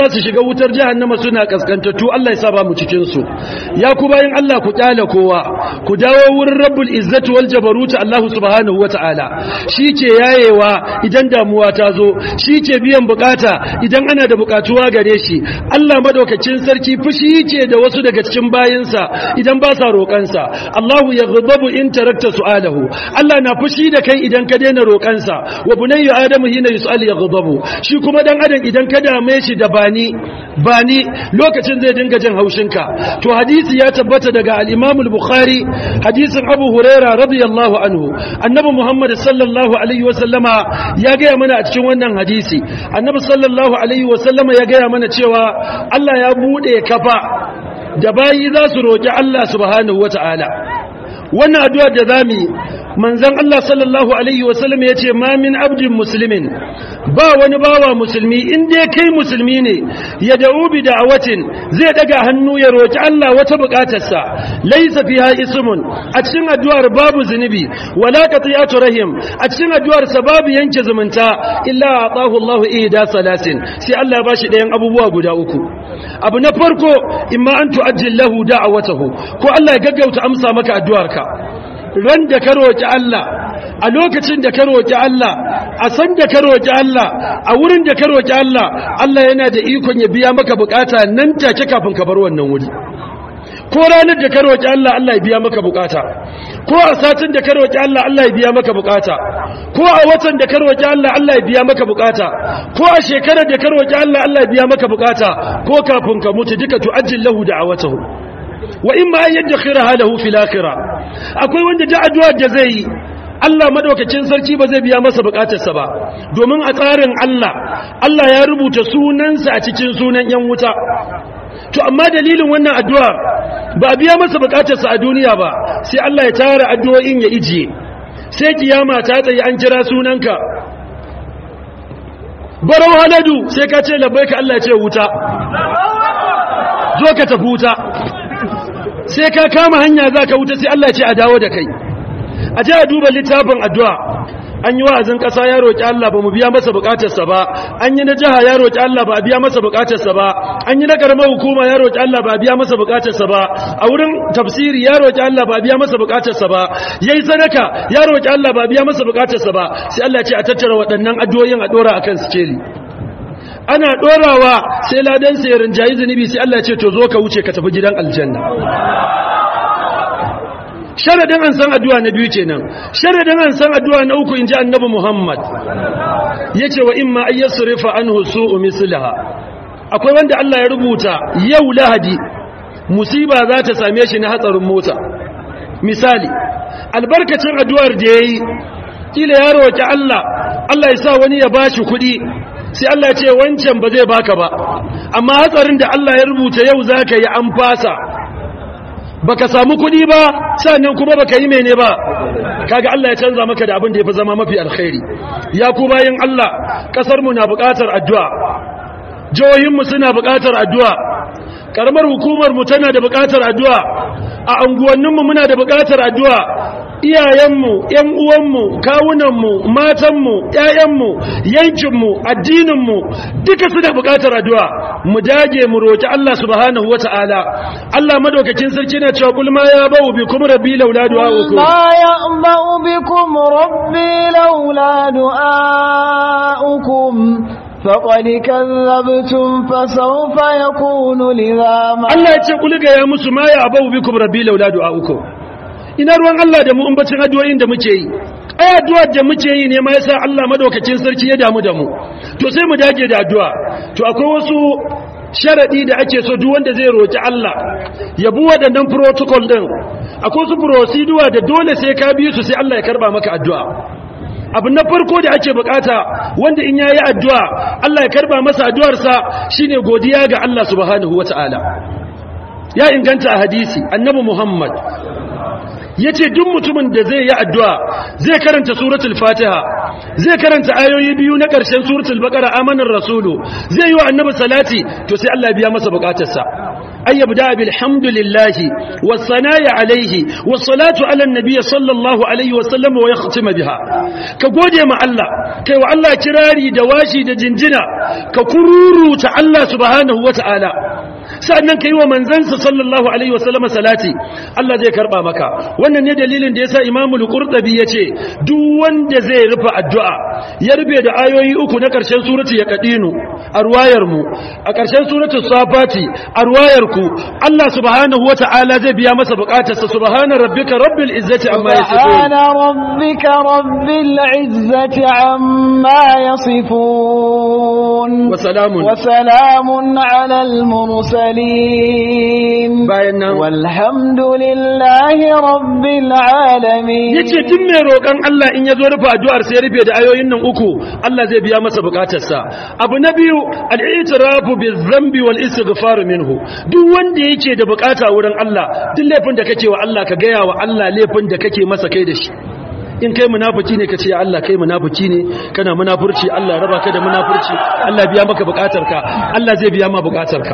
za su shiga wutar jahannama suna kaskantattu Allah ya sa ba mu cikin su ya ku bayin Allah ku kyale kowa ku dawo wurin rabbul izzati wal jabarut Allah subhanahu wataala shi ke yayewa idan damuwa ta zo shi ke biyan bukata idan ana da bukatuwa gare shi Allah madaukakin sarki fushi ke da wasu daga cikin bayinsa idan ba sa roƙansa Allah ya ghadabu in tarakta su'alahu Allah na fushi da kai idan ka daina roƙansa wa bunayyu adamu hina yus'al ya ghadabu shi kuma dan adam idan ka dame shi da bani bani lokacin zai dinga jin haushinka to hadisi ya tabbata daga al-Imam al-Bukhari hadisin Abu Huraira radiyallahu anhu annabi Muhammad sallallahu alaihi wa sallama ya gaya mana a cikin wannan hadisi annabi sallallahu alaihi wa sallama ya gaya mana cewa Allah ya bude kafa da bayi za su roki Allah subhanahu wataala wannan addu'a da zamu yi manzan Allah sallallahu Alaihi wasallam ya ce ma min abdin musulmin ba wani bawa musulmi in dai kai musulmi ne ya da'u bi da'awatin zai daga hannu ya roki Allah wata bukatarsa laisa fiha ismun a cikin addu'ar babu zunubi wala qatiyatu rahim a cikin addu'ar sa babu yanke zumunta illa atahu Allahu ihda salasin sai Allah ya bashi ɗayan abubuwa guda uku abu na farko imma an tu'ajjil lahu da'awatahu ko Allah ya gaggauta amsa maka addu'arka ran da ka roƙi Allah a lokacin da ka roƙi Allah a san da ka roƙi Allah a wurin da ka roƙi Allah Allah yana da ikon ya biya maka bukata nan take kafin ka bar wannan wuri ko ranar da ka roƙi Allah Allah ya biya maka bukata ko a satin da ka roƙi Allah Allah ya biya maka bukata ko a watan da ka roƙi Allah Allah ya biya maka bukata ko a shekarar da ka roƙi Allah Allah ya biya maka bukata ko kafin ka mutu duka tu'ajjil lahu da'awatahu wa in ma an yaddakhiraha lahu fil akhirah akwai wanda da addu'a da zai yi Allah madaukakin sarki ba zai biya masa bukatarsa ba domin a tsarin Allah Allah ya rubuta sunansa a cikin sunan yan wuta to amma dalilin wannan addu'a ba a biya masa bukatarsa a duniya ba sai Allah ya tara addu'o'in ya ijiye sai kiyama ta tsaye an kira sunanka barau haladu sai ka ce labbaika Allah ya ce wuta zo ka tafi wuta sai ka kama hanya za ka wuta sai Allah ce a dawo da kai a ji a duba littafin addu'a an yi wa'azin ƙasa ya roƙi Allah ba mu biya masa buƙatarsa ba an yi na jiha ya roƙi Allah ba a biya masa buƙatarsa ba an yi na ƙaramar hukuma ya roƙi Allah ba a biya masa buƙatarsa ba a wurin tafsiri ya roƙi Allah ba a biya masa buƙatarsa ba ya yi sadaka ya roƙi Allah ba a biya masa buƙatarsa ba sai Allah ce a tattara waɗannan addu'o'in a ɗora a kan sikeli ana ɗorawa sai ladan sai rinjayi zunubi sai Allah ce to zo ka wuce ka tafi gidan aljanna sharadin an san addu'a na biyu kenan sharadin an san addu'a na uku inji annabi Muhammad yace wa imma ay yasrifa anhu su'u mislaha akwai wanda Allah ya rubuta yau lahadi musiba za ta same shi na hatsarin mota misali albarkacin addu'ar da yayi kila ya roki Allah Allah ya sa wani ya bashi kuɗi sai Allah ya ce wancan ba zai baka ba amma hatsarin da Allah ya rubuta yau zaka yi an fasa baka samu kuɗi ba sannan kuma baka yi mene ba kaga Allah ya canza maka da abin da yafi zama mafi alkhairi ya ku bayin Allah kasar mu na buƙatar addu'a jihohin mu suna buƙatar addu'a karamar hukumar mu tana da buƙatar addu'a a anguwannin mu muna da buƙatar addu'a iyayenmu ‘yan uwanmu kawunanmu matanmu ‘ya'yanmu yankinmu addininmu duka su da buƙatar addu'a mu dage mu roƙi Allah subhanahu wa ta'ala Allah madaukakin sarki na cewa kulma ya bau bi kuma rabbi laula du'a uku ma ya bau bi kuma rabbi laula du'a'ukum فقد كذبتم فسوف يكون لذاما Allah ya ce kulga ya musu ma ya bau bikum rabbi laula du'a'ukum ina ruwan Allah da mu in bacin addu'o'in da muke yi ai addu'ar da muke yi ne ma yasa Allah madaukakin sarki ya damu da mu to sai mu dage da addu'a to akwai wasu sharadi da ake so duk wanda zai roki Allah ya bi waɗannan protocol din akwai su procedure da dole sai ka bi su sai Allah ya karba maka addu'a abu na farko da ake bukata wanda in yayi addu'a Allah ya karba masa addu'arsa shine godiya ga Allah subhanahu wataala ya inganta a hadisi annabi Muhammad ya ce duk mutumin da zai yi addu'a zai karanta suratul fatiha zai karanta ayoyi biyu na ƙarshen suratul baƙara amanin rasulu zai yi wa annabi salati to sai Allah biya masa buƙatarsa أن يبدأ بالحمد لله والثناء عليه والصلاة على النبي صلى الله عليه وسلم ويختم بها كقودي مع الله كي الله كراري دواشي دجنجنا كقرورو تعالى سبحانه وتعالى sa'annan ka yi wa manzansa sallallahu alaihi wasallama salati Allah zai karba maka wannan ne dalilin da yasa Imam al-Qurtubi yace duk wanda zai rufe addu'a ya rufe da ayoyi uku na karshen surati ya kadinu a ruwayar mu a karshen surati safati a ruwayar ku Allah subhanahu wata'ala zai biya masa bukatarsa subhana rabbika rabbil izzati amma yasifun سبحان ربك رب العزة عما يصفون wa salamun وسلام على المرسلين bayan nan والحمد لله رب العالمين yace tun mai roƙon Allah in ya zo rufe addu'ar sai ya rufe da ayoyin nan uku Allah zai biya masa bukatarsa abu na biyu al-i'tirafu biz-zambi wal istighfar minhu duk wanda yake da bukata wurin Allah duk laifin da kake wa Allah ka gaya wa Allah laifin da kake masa kai da shi in kai munafiki ne kace ya Allah kai munafiki ne kana munafurci Allah raba ka da munafurci Allah biya maka bukatarka Allah zai biya ma bukatarka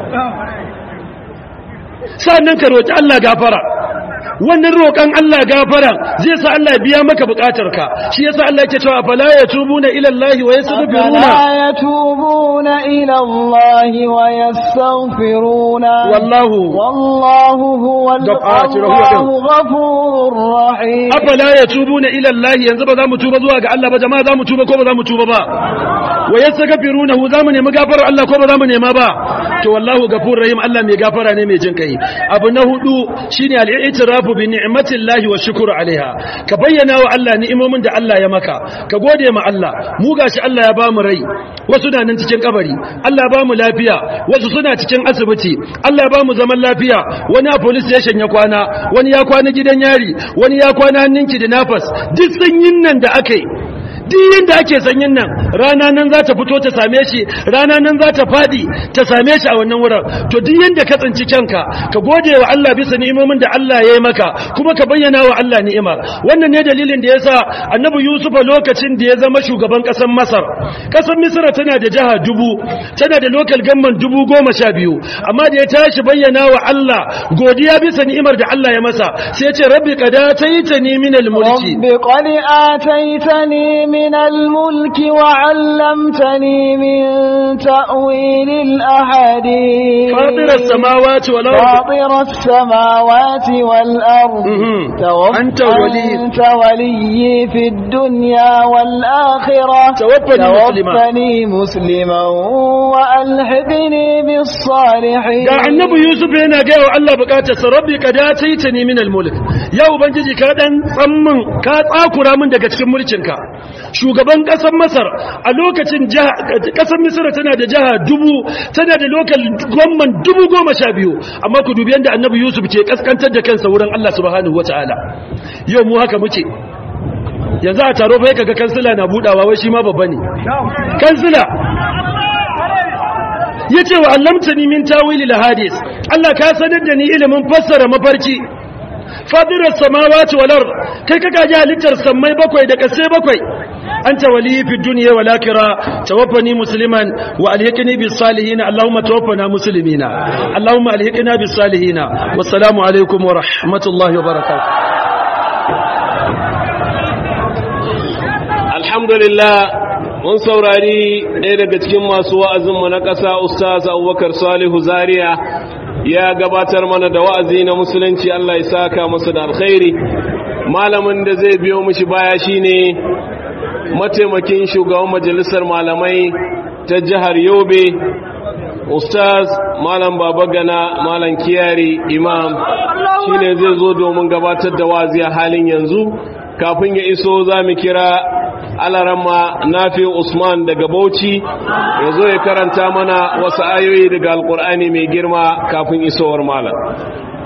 sannan ka roki Allah gafara wannan roƙon Allah gafara zai sa Allah ya biya maka buƙatarka shi yasa Allah yake cewa fala yatubuna ila Allah wa yastaghfiruna أفلا يتوبون إلى الله ويستغفرون wallahu والله هو ال- دفعات له الله دم. غفور رحيم afala yatubuna ila Allah yanzu ba za mu tuba zuwa ga Allah ba jama'a za mu tuba ko ba za mu tuba ba wa yastaghfirunahu za mu nemi gafarar Allah ko ba za mu nema ba to wallahu ghafurur rahim Allah mai gafara ne mai jin kai abu na hudu shine al-i'tirafu bi ni'matillahi wa shukru alaiha ka bayyana wa Allah ni'imomin da Allah ya maka ka gode ma Allah mu gashi Allah ya bamu rai wasu na nan cikin kabari Allah ya bamu lafiya wasu suna cikin asibiti Allah ya bamu zaman lafiya wani a police station ya kwana wani ya kwana gidan yari wani ya kwana hannunki da nafas duk sanyin nan da aka yi duk da ake sanyin nan rana nan za ta fito ta same shi rana nan za ta fadi ta same shi a wannan wurin to duk yanda ka tsinci kanka ka gode wa Allah bisa ni'imomin da Allah ya yi maka kuma ka bayyana wa Allah ni'imar wannan ne dalilin da yasa annabi Yusuf a lokacin da ya zama shugaban ƙasar Masar ƙasar Misra tana da jiha dubu tana da local government dubu goma sha biyu amma da ya tashi bayyana wa Allah godiya bisa ni'imar da Allah ya masa sai ya ce rabbi qad ataitani min al-mulki رب قد آتيتني من الملك وعلمتني من تأويل الأحاديث فاطر السماوات والأرض فاطر السماوات والأرض مهم. توف أنت ولي. أنت ولي في الدنيا والآخرة توفني مسلما. توفني مسلما وألحقني بالصالحين ga annabi yusuf yana gaya wa Allah bukatarsa rabbi ka dace ni min al-mulk ya ubangiji ka dan tsammin ka tsakura min daga cikin mulkinka shugaban kasar masar a lokacin jiha kasar misra tana da jiha dubu tana da local government dubu goma sha biyu amma ku dubi yadda annabi yusuf ke kaskantar da kansa wurin Allah subhanahu wataala yau mu haka muke yanzu a taro fa kaga kansila na budawa wai shi ma babba ne kansila ya ce wa allamtani min tawili lahadis Allah ka sanar da ni ilimin fassara mafarki fadirar samawati wal ard kai kaka ji halittar sammai bakwai da kasai bakwai anta wali fi dunya wal akhirah tawaffani musliman wa alhiqni bis salihin allahumma tawaffana muslimina allahumma alhiqna bis salihin wassalamu alaikum wa rahmatullahi wa barakatuh alhamdulillah mun saurari ɗaya daga cikin masu wa'azinmu na ƙasa ustaz abubakar salihu zaria ya gabatar mana da wa'azi na musulunci Allah ya saka masa da alkhairi malamin da zai biyo mishi baya shine mataimakin shugaban majalisar malamai ta jihar yobe ustaz malam babagana malam kiyari imam shine zai zo domin gabatar da wa'azi a halin yanzu kafin ya iso za mu kira alarama nafi usman daga bauchi ya zo ya karanta mana wasu ayoyi daga alkur'ani mai girma kafin isowar malam